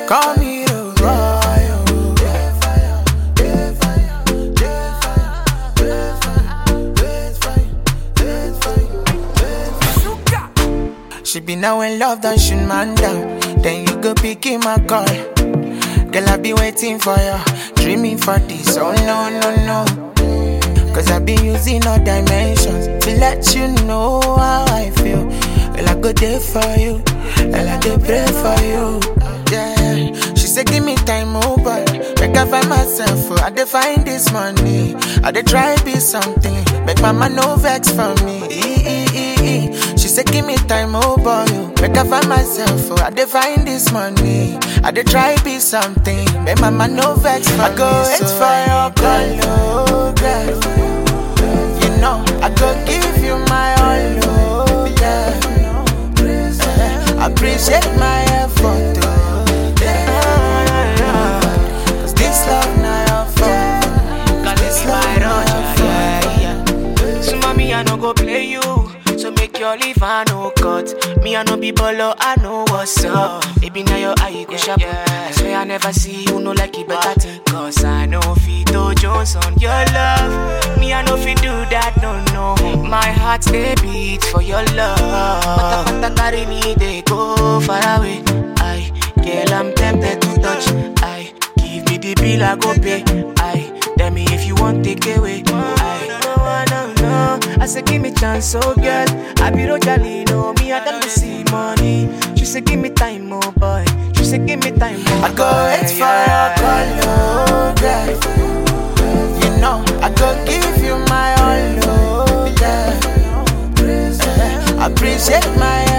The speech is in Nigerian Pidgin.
Call me the boy. oh. She be now in love, that shoot man down. Then you go pick him a call. Girl, I be waiting for you, dreaming for this. Oh no, no, no. Cause I be using all dimensions to let you know how I feel. Well, I go there for you, and I go pray for you. Yeah, she said, Give me time, oh boy. Make I find myself, oh, I dey find this money. I dey try be something, make mama no vex for me. E- e- e- e. She said, Give me time, oh boy. oh. Make I find myself, oh, I dey find this money. I dey try be something, make mama no vex for I go wait for your call, oh girl. You know, I go give you my all, oh yeah. Eh, Appreciate my effort, oh yeah. Cause this love now your fault. Cause This it's love my now rush, your fault. yeah, yeah. So mommy, I no go play you. So make your leave, I no cut. Me, I no be bolo, I know what's up. Baby, now your eye go sharp. I swear I never see you, no like it better thing. Cause I know Fito Jones on your love. Me, I know fi do that, no, no. My heart, they beat for your love. Pata pata carry me, they go far away. I, girl, I'm tempted to touch. I, give me the bill, I go pay. I, tell me if you want take away. I, no, no, no. I say give me chance, oh girl. I be Rojali, no me, I don't see money. She say give me time, oh boy. She say give me time, oh I go wait for your call, oh girl. You know, I go give you my all, oh yeah. Eh, Appreciate my